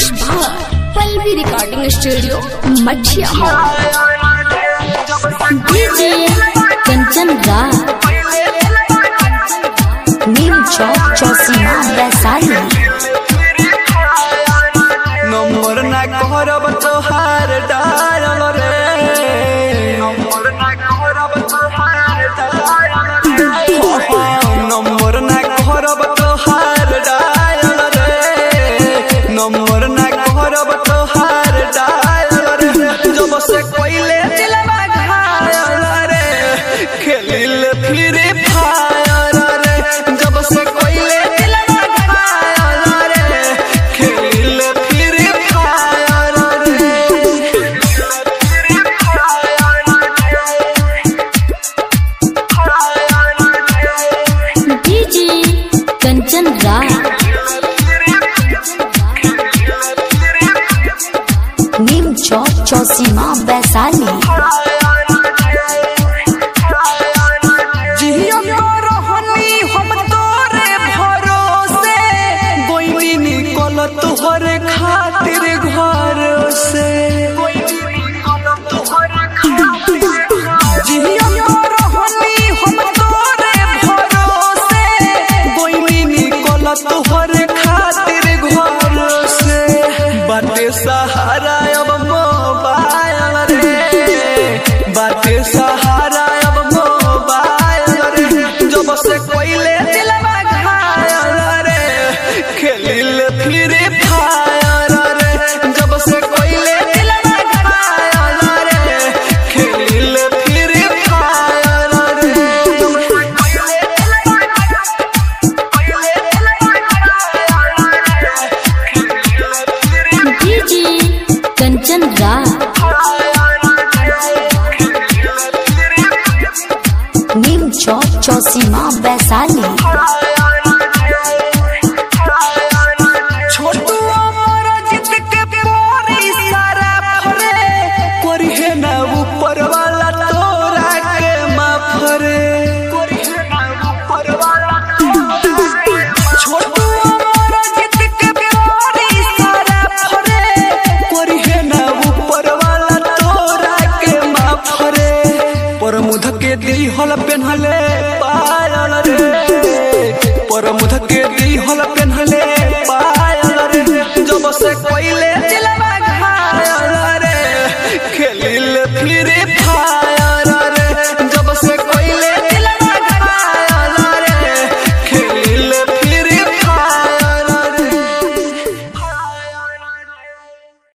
mix बार Pallavi recording studio मछिया DJ Kanchan Raj Neem Chowk Chausima Vaishali number ना करब तोहार डायल रे नंबर ना करब तोहार डायल रे नंबर ना करब तोहार डायल रे नंबर ना करब तोहार डायल रे जब से कोइले दिलवा घायल रे खेलिल फ्री फायर रे जब से कोइले दिलवा घायल रे खेलिल फ्री फायर रे डीजे कंचन राज नीम चौक चौसीमा वैशाली जिया रहनी हम तोरे भरोसे गोइनी निकल तोहरे खातिर घर से जिया रहनी हम तोरे भरोसे गोइनी निकल तोहरे खातिर घर से बाटे सहारा अब मोबाइल रे बाटे सहारा अब मोबाइल रे जब से कोइले दिलवा घायल रे खेलिल फ्री फायर रे जब से कोइले दिलवा घायल रे खेलिल फ्री फायर रे डीजे कंचन राज नीम चौक चौसीमा वैशाली छोटू अमर जित के पोरी सारा फरे कोरिहे ना ऊपर वाला तोरा के माफरे छोटू अमर जित के पोरी सारा फरे कोरिहे ना ऊपर वाला तोरा के माफरे पर मुध के दिहल पेन्हले